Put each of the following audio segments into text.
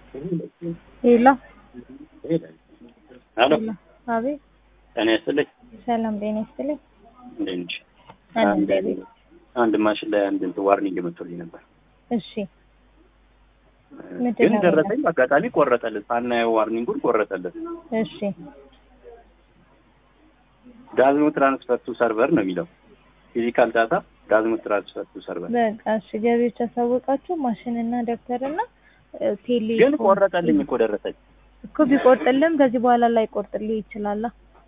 ሄሎ ሄሎ ሄሎ፣ አቤት። ጤና ይስጥልኝ። ሰላም ጤና ይስጥልኝ። እንዴት ነሽ? አለን አንድ እግዚአብሔር። አንድ ማሽን ላይ አንድ እንትን ዋርኒንግ መጥቶልኝ ነበር፣ እሺ ምንድን ግን ነው ደረሰኝ በአጋጣሚ ቆረጠልን። ሳናየው ዋርኒንጉን ቆረጠልን። እሺ ዳዝኖ ትራንስፈር ቱ ሰርቨር ነው የሚለው ፊዚካል ዳታ ዳዝኖ ትራንስፈር ቱ ሰርቨር፣ በቃ እሺ። ገቢዎች ያሳወቃችሁ ማሽንና ደብተርና እ፣ ቴሌ ግን ቆረጠልኝ እኮ ደረሰኝ። እኮ ቢቆርጥልም ከዚህ በኋላ ላይ ቆርጥልህ ይችላል።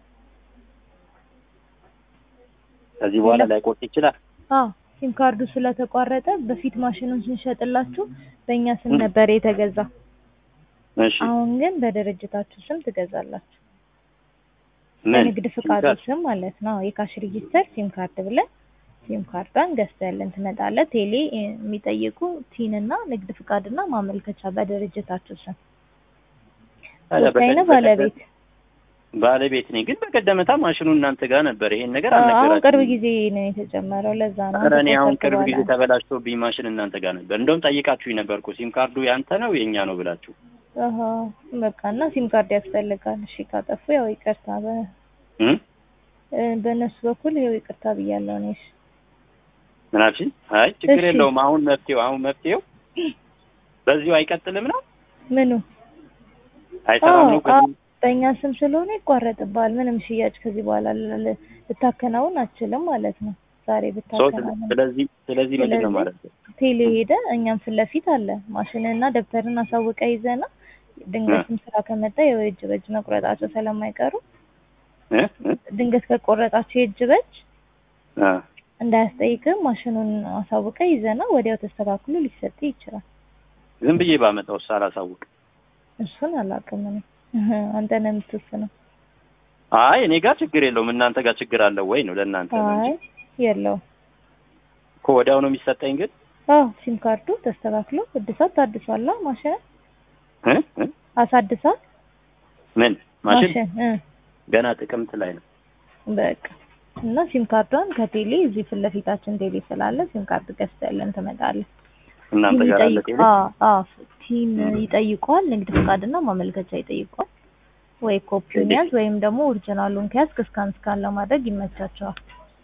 ከዚህ በኋላ ላይ ቆርጥ ይችላል። አዎ ሲም ካርዱ ስለተቋረጠ በፊት ማሽኑን ስንሸጥላችሁ በእኛ ስም ም። ነበር የተገዛ። እሺ አሁን ግን በድርጅታችሁ ስም ትገዛላችሁ። ምን በንግድ ፍቃዱ ስም ማለት ነው። የካሽ ሬጂስተር ሲም ካርድ ብለን ሲም ካርዷን ገዝተልን ትመጣለህ። ቴሌ እ፣ የሚጠይቁ ቲን እና ንግድ ፍቃድና ማመልከቻ በድርጅታችሁ ስም ታዲያ ወሳኝ ነው። በቀደም- ባለቤት ባለቤት ነኝ፣ ግን በቀደመታ ማሽኑ እናንተ ጋር ነበር። ይሄን ነገር አሁን አልነገራችሁም። ቅርብ ጊዜ ነው የተጨመረው። ለዛ ነው ኧረ እኔ አሁን ከቆረጥክ ቅርብ በኋላ ጊዜ ተበላሽቶብኝ ማሽን እናንተ ጋር ነበር። እንደውም ጠይቃችሁኝ ነበር እኮ ሲም ካርዱ ያንተ ነው የእኛ ነው ብላችሁ። አሀ፣ በቃ እና ሲም ካርድ ያስፈልጋል። እሺ ካጠፉ ያው ይቅርታ፣ በ- እም? እ፣ በእነሱ በኩል ያው ይቅርታ ብያለሁ እኔ። እሺ ምን አልሽኝ? አይ ችግር እሺ። የለውም። አሁን መፍትሄው አሁን መፍትሄው በዚሁ አይቀጥልም ነው ምኑ አይሰራም ነው አዎ፣ ከዚህ በእኛ ስም ስለሆነ ይቋረጥብሃል። ምንም ሽያጭ ከዚህ በኋላ ል- ል- ልታከናውን አትችልም ማለት ነው። ዛሬ ሰው ብታከናውን ስለዚህ ስለዚህ ምንድን ነው ስለዚህ ማለት ነው? ቴሌ ሄደ እኛም ፊት ለፊት አለ ማሽንና ደብተርን አሳውቀ ይዘና ድንገትም ስራ ከመጣ ያው የእጅ በእጅ መቁረጣቸው ስለማይቀሩ እ? እ? ድንገት ከቆረጣቸው የእጅ በእጅ አ እንዳያስጠይቅም ማሽኑን አሳውቀ ይዘና ወዲያው ተስተካክሎ ሊሰጥ ይችላል። ዝም ብዬ ባመጣው ሳላሳውቅ እሱን አላውቅም እኔ አንተ ነህ የምትወስነው። አይ እኔ ጋር ችግር የለውም። እናንተ ጋር ችግር አለው ወይ ነው ለእናንተ ነው እንጂ አይ የለውም። እኮ ወዲያው ነው የሚሰጠኝ። ግን አዎ ሲም ካርዱ ተስተካክሎ እድሳት ታድሷላ። ማሽን እ? እ? አሳድሳል ምን ማሽን ማሽን እ ገና ጥቅምት ላይ ነው። በቃ እና ሲም ካርዷን ከቴሌ እዚህ ፊት ለፊታችን ቴሌ ስላለ ሲም ካርድ ገዝተልን ትመጣለህ። እናንተ ቲን ጋር አለ ይጠይቁ- ቴሌ? አዎ አዎ ቲን ይጠይቋል። ንግድ ፈቃድና ማመልከቻ ይጠይቋል። ወይ ኮፒውን ያዝ ወይም ደግሞ ኦሪጂናሉን ከያዝ እስካን ስካን ለማድረግ ይመቻቸዋል።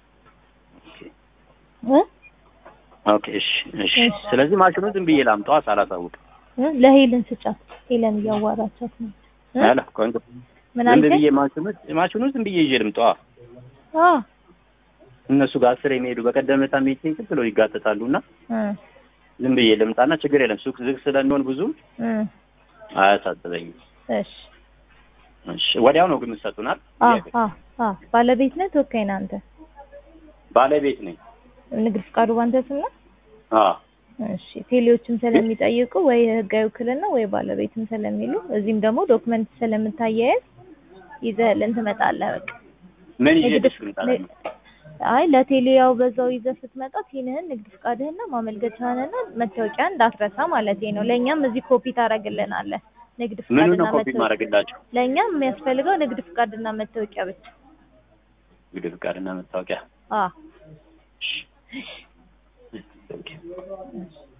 እ ኦኬ እሺ እሺ። እሺ። ስለዚህ ማሽኑ ዝም ብዬ ላምጣዋ ሳላሳውቅ እ ለሄልን ስጫት። ሄለን እያዋራቻት ነው። እ? አለ ቆንጆ ምን ዝም አልከኝ? ብዬ ማሽኑ ማሽኑ ዝም ብዬ ይዤ ልምጣዋ። አዎ እነሱ ጋር አስር የሚሄዱ በቀደም ዕለት ሚቲንግ ዝም ብለው ይጋጠጣሉ እና እ ዝም ብዬ ልምጣና ችግር የለም ሱቅ ዝግ ስለሚሆን ብዙም እ አያሳስበኝም። እሺ እሺ ወዲያው ነው ግን የምትሰጡናል? አ አ አ ባለቤት ነህ ተወካይ ነህ አንተ? ባለቤት ነኝ። ንግድ ፍቃዱ ባንተ ስም ነው? አዎ እሺ ቴሌዎችም ስለሚጠይቁ ወይ ህጋዊ ውክልና ወይ ባለቤትም ስለሚሉ እዚህም ደግሞ ዶክመንት ስለምታያያዝ ይዘህልን ትመጣለህ። በቃ ምን ይዤ ንግድ ልሽ ልምጣለሁ? አይ ለቴሌ ያው በዛው ይዘህ ስትመጣ ቲንህን ንግድ ፍቃድህና ማመልከቻህንና መታወቂያ እንዳትረሳ ማለት ነው። ለእኛም እዚህ ኮፒ ታደርግልናለህ። ንግድ ምኑ ፍቃድና ነው ኮፒ መታወቂያ ማድረግላቸው? ለእኛም የሚያስፈልገው ንግድ ፍቃድና መታወቂያ ብቻ። እንግዲህ ፍቃድና መታወቂያ አ እሺ። ኦኬ